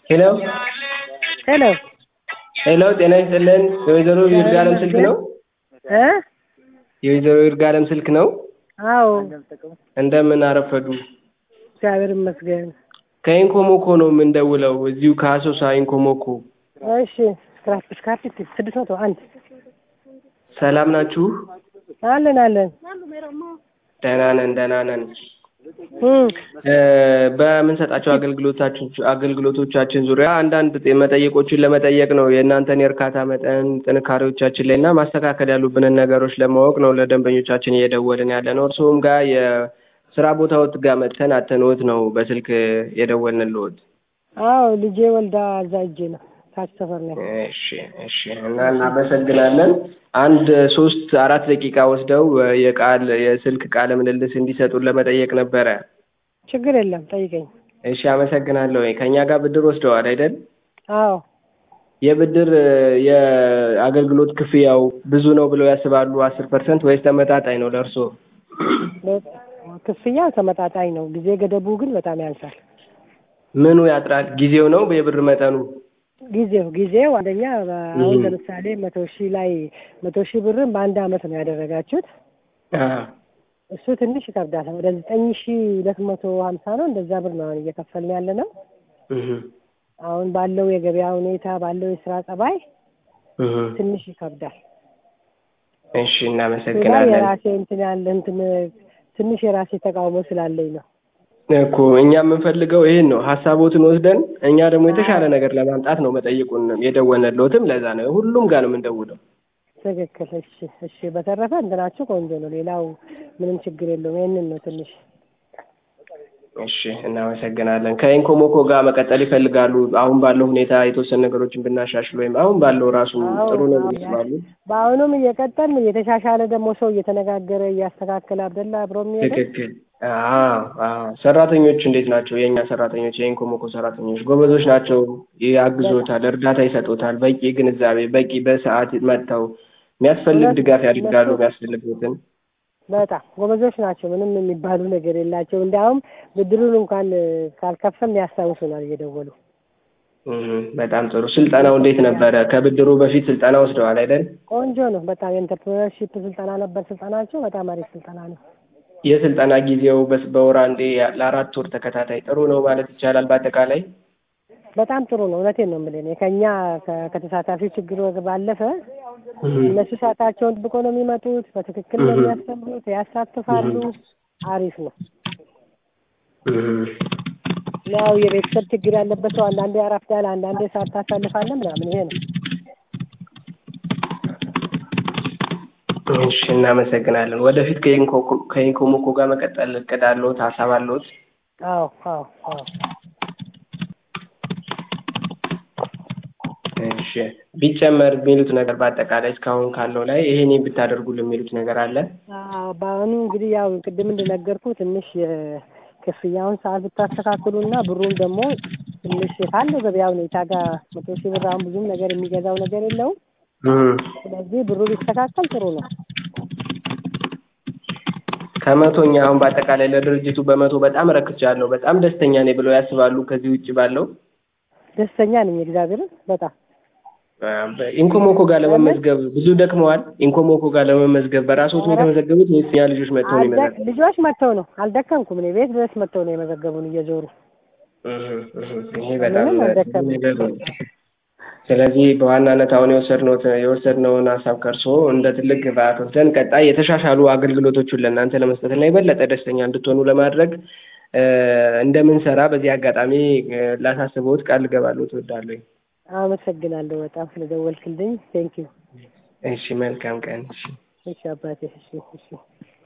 ሄሎ ሄሎ ሄሎ ጤና ይስጥልን የወይዘሮ ይርጋለም ስልክ ነው እ የወይዘሮ ይርጋለም ስልክ ነው አዎ እንደምን አረፈዱ እግዚአብሔር ይመስገን ከኢንኮሞኮ ነው የምንደውለው እዚሁ ከአሶሳ ኢንኮሞኮ እሺ ስክራፕ ስክራፕ ስድስት መቶ አንድ ሰላም ናችሁ አለን አለን ደህና ነን ደህና ነን እም እ በምንሰጣቸው አገልግሎታችን አገልግሎቶቻችን ዙሪያ አንዳንድ ጤ- መጠየቆችን ለመጠየቅ ነው የእናንተን የእርካታ መጠን ጥንካሬዎቻችን ላይ እና ማስተካከል ያሉብንን ነገሮች ለማወቅ ነው ለደንበኞቻችን እየደወልን ያለ ነው እርስዎም ጋር የስራ ቦታዎት ጋር መጥተን አተንዎት ነው በስልክ የደወልንልዎት አዎ ልጄ ወልዳ እዛ እጄ ነው ታች ሰፈር ነው እሺ እሺ እና እናመሰግናለን አንድ ሶስት አራት ደቂቃ ወስደው እ የቃል የስልክ ቃለ ምልልስ እንዲሰጡን ለመጠየቅ ነበረ ችግር የለም ጠይቀኝ እሺ አመሰግናለሁ ከእኛ ጋር ብድር ወስደዋል አይደል አዎ የብድር እ የአገልግሎት ክፍያው ብዙ ነው ብለው ያስባሉ አስር ፐርሰንት ወይስ ተመጣጣኝ ነው ለእርስዎ ክፍያው ተመጣጣኝ ነው ጊዜ ገደቡ ግን በጣም ያንሳል ምኑ ያጥራል ጊዜው ነው የብር መጠኑ ጊዜው ጊዜው አንደኛ አሁን እም። ለምሳሌ መቶ ሺህ ላይ መቶ ሺህ ብርን በአንድ አመት ነው ያደረጋችሁት አ እሱ ትንሽ ይከብዳል ወደ ዘጠኝ ሺህ ሁለት መቶ ሀምሳ ነው እንደዛ ብር ነው አሁን እየከፈልን ያለ ነው እህ አሁን ባለው የገበያ ሁኔታ ባለው የስራ ጸባይ እህ ትንሽ ይከብዳል እሺ ሌላ እናመሰግናለን የራሴ እንትን ያለ እንትን ትንሽ የራሴ ተቃውሞ ስላለኝ ነው እኮ እኛ የምንፈልገው ይሄን ነው ሀሳቦትን ወስደን እኛ ደግሞ የተሻለ ነገር ለማምጣት ነው መጠየቁን የደወልንልዎትም ለዛ ነው ሁሉም ጋር ነው የምንደውለው ትክክል እሺ እሺ በተረፈ እንትናችሁ ቆንጆ ነው ሌላው ምንም ችግር የለውም ይህንን ነው ትንሽ እሺ እናመሰግናለን ከኢንኮሞኮ ጋር መቀጠል ይፈልጋሉ አሁን ባለው ሁኔታ የተወሰኑ ነገሮችን ብናሻሽል ወይም አሁን ባለው ራሱ ጥሩ ነው ብለው ያስባሉ በአሁኑም እየቀጠልን እየተሻሻለ ደግሞ ሰው እየተነጋገረ እያስተካከለ አብደላ አብሮ የሚሄደ ትክክል አዎ አዎ ሰራተኞች እንዴት ናቸው የእኛ ሰራተኞች የኢንኮሞኮ ሰራተኞች ጎበዞች ናቸው ያግዞታል እርዳታ ይሰጡታል በቂ ግንዛቤ በቂ በሰዓት መጥተው የሚያስፈልግ ድጋፍ ያደርጋሉ የሚያስፈልጉትን በጣም ጎበዞች ናቸው ምንም የሚባሉ ነገር የላቸው እንዲያውም ብድሩን እንኳን ካልከፈልን ያስታውሱናል እየደወሉ እህ በጣም ጥሩ ስልጠናው እንዴት ነበረ ከብድሩ በፊት ስልጠና ወስደዋል አይደል ቆንጆ ነው በጣም የኢንተርፕረነርሺፕ ስልጠና ነበር ስልጠናቸው በጣም አሪፍ ስልጠና ነው የስልጠና ጊዜው በስ- በወር አንዴ ለአራት ወር ተከታታይ ጥሩ ነው ማለት ይቻላል በአጠቃላይ በጣም ጥሩ ነው እውነቴን ነው የምልህ እኔ ከእኛ ከ- ከተሳታፊው ችግር ባለፈ እህ እነሱ ሰዓታቸውን ጥብቆ ነው የሚመጡት በትክክል ነው እህ የሚያስተምሩት ያሳትፋሉ አሪፍ ነው እህ ያው የቤተሰብ ችግር ያለበት ሰው አንዳንዴ ያረፍዳል አንዳንዴ ሰዓት ታሳልፋለህ ምናምን ይሄ ነው እሺ እናመሰግናለን ወደፊት ከኢንኮኮ ከኢንኮሞኮ ጋር መቀጠል እቅድ አለዎት ሀሳብ አለዎት አዎ አዎ አዎ እሺ ቢጨመር የሚሉት ነገር በአጠቃላይ እስካሁን ካለው ላይ ይሄን ብታደርጉልን የሚሉት ነገር አለ አዎ በአሁኑ እንግዲህ ያው ቅድም እንደነገርኩ ትንሽ የክፍያውን ሰዓት ብታስተካክሉና ብሩን ደግሞ ትንሽ ካለው ገበያ ሁኔታ ጋር መቶ ሺህ ብር አሁን ብዙም ነገር የሚገዛው ነገር የለውም እህ ስለዚህ ብሩ ቢስተካከል ጥሩ ነው ከመቶኛ አሁን በአጠቃላይ ለድርጅቱ በመቶ በጣም ረክቻለሁ በጣም ደስተኛ ነኝ ብለው ያስባሉ ከዚህ ውጭ ባለው ደስተኛ ነኝ እግዚአብሔርን በጣም ኢንኮሞኮ ጋር ለመመዝገብ ብዙ ደክመዋል ኢንኮሞኮ ጋር ለመመዝገብ በራስዎት ነው የተመዘገቡት ወይስ እኛ ልጆች መጥተው ነው አልደ- የመዘገቡት ልጆች መጥተው ነው አልደከምኩም እኔ ቤት ድረስ መጥተው ነው የመዘገቡን እየዞሩ እህ እህ ይሄ በጣም ምንም ጥሩ አልደከምኩም ነገር ነው ስለዚህ በዋናነት አሁን የወሰድነው የወሰድነውን ሀሳብ ከእርስዎ እንደ ትልቅ ግብአት ወስደን ቀጣይ የተሻሻሉ አገልግሎቶችን ለእናንተ ለመስጠት እና የበለጠ ደስተኛ እንድትሆኑ ለማድረግ እ እንደምንሰራ በዚህ አጋጣሚ እ ላሳስብዎት ቃል ልገባልዎት እወዳለሁ አመሰግናለሁ በጣም ስለደወልክልኝ ቴንኪው እሺ መልካም ቀን እሺ እሺ አባቴ እሺ እሺ